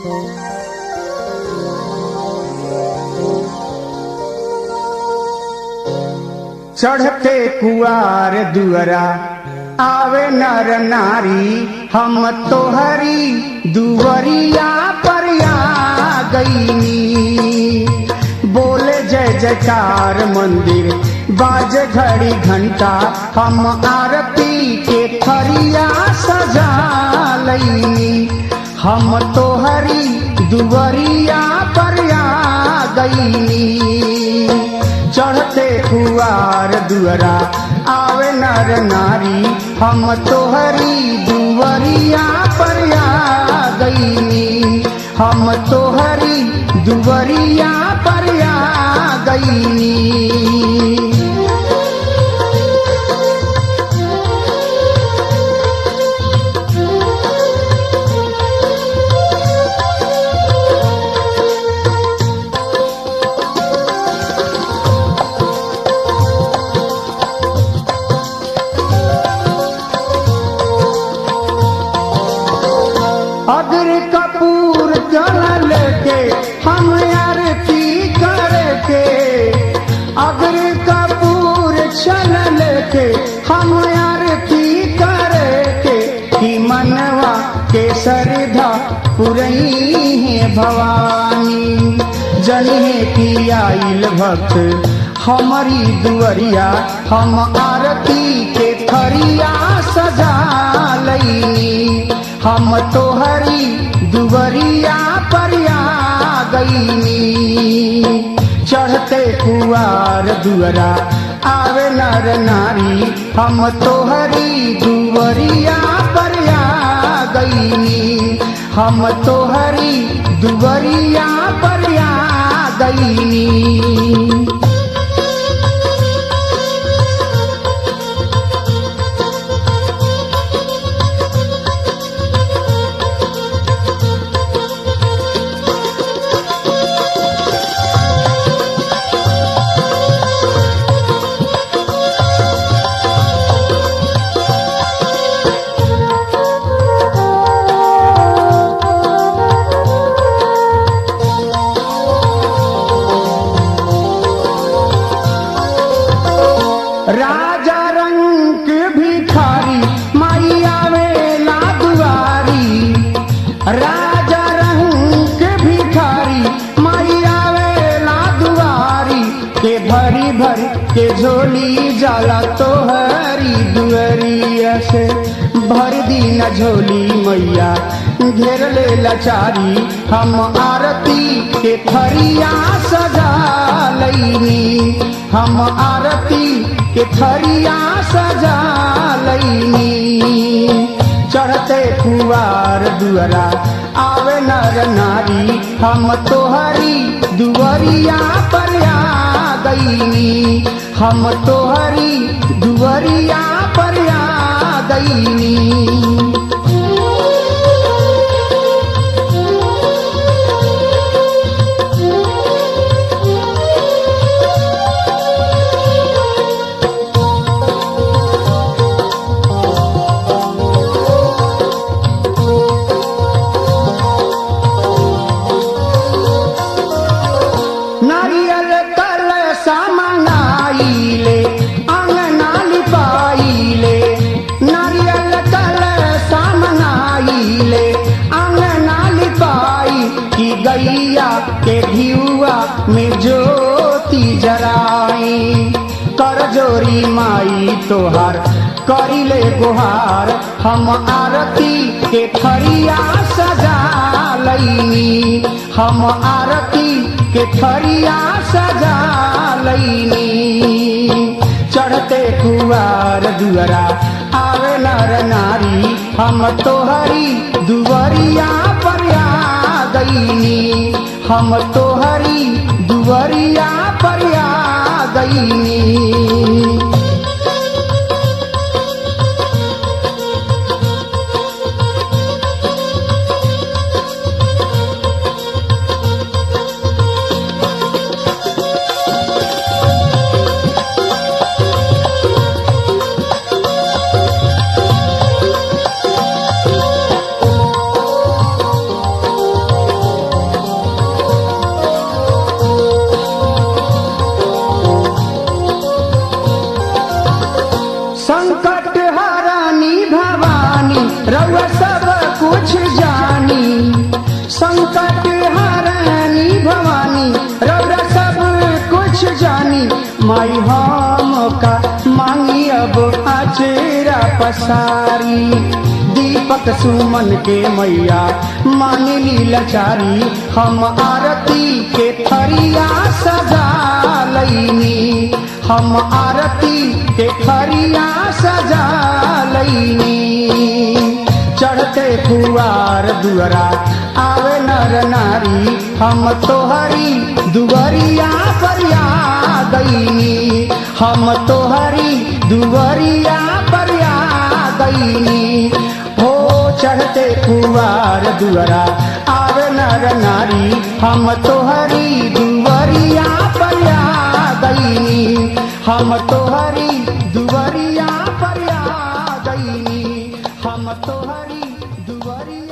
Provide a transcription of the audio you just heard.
चढ़ते कुआर दुअरा आवे नर नारी हम तोहरी दुवरिया पर आ गईनी बोले जय जयकार मंदिर बाज घड़ी घंटा हम आरती के थरिया सजा लईनी हम तोहरी दुवरिया पर आ गईनी चढ़ते कुआर दुअरा आवे नर नारी हम तोहरी दुवरिया पर आ गईनी हम तोहरी दुवरिया पर आ गईनी अगर कपूर जल के हम आरती करके अगर कपूर चल के हम आरती करके कि मनवा के सरधा पुरई है भवानी जनिए की आइल भक्त हमारी दुअरिया हम आरती के थरिया सजा लईनी हम तोहरी दुवरिया पर आ गईनी चढ़ते कुआर दुअरा आवे नर नारी हम तोहरी दुवरिया पर आ गईनी हम तोहरी दुवरिया पर आ गईनी राजा रंग भिखारी माई आवेला दुआरी राजा रंग भिखारी माई आवेला दुआरी के भरी भरी के झोली जाला तोहरी दुअरिया से भर दी न झोली मैया घेर ले लाचारी हम आरती के थरिया सजा लईनी हम आरती के थरिया सजा लईनी चढ़ते कुआर दुअरा आवे नर नारी हम तोहरी दुवरिया पर आ गईनी हम तोहरी दुवरिया पर आ गईनी नारियल कल सामनाइले अंगना लिपाइले नारियल कल सामनाइले अंगना लिपाई की गैया के घियुआ में ज्योति जराई कर जोरी माई तोहार करिले गुहार हम आरती के थरिया सजा लईनी हम आरती के थरिया सजा लईनी चढ़ते कुआर दुअरा आवे नर नारी हम तोहरी दुवरिया पर आ गईनी हम तोहरी दुवरिया पर आ गईनी माई हम का मांगी अब आचेरा पसारी दीपक सुमन के मैया मानी लीलाचारी हम आरती के थरिया सजा लैनी हम आरती के थरिया सजा लैनी चढ़ते फुआर दुअरा आवे नर नारी हम तोहरी दुवरिया परिया गईनी हम तोहरी दुवरिया परिया गईनी हो चढ़ते फुआर दुअरा आवे नर नारी हम तोहरी दुवरिया परिया गईनी हम तोहरी दुवरिया परिया गईनी हम तोहरी दुवरिया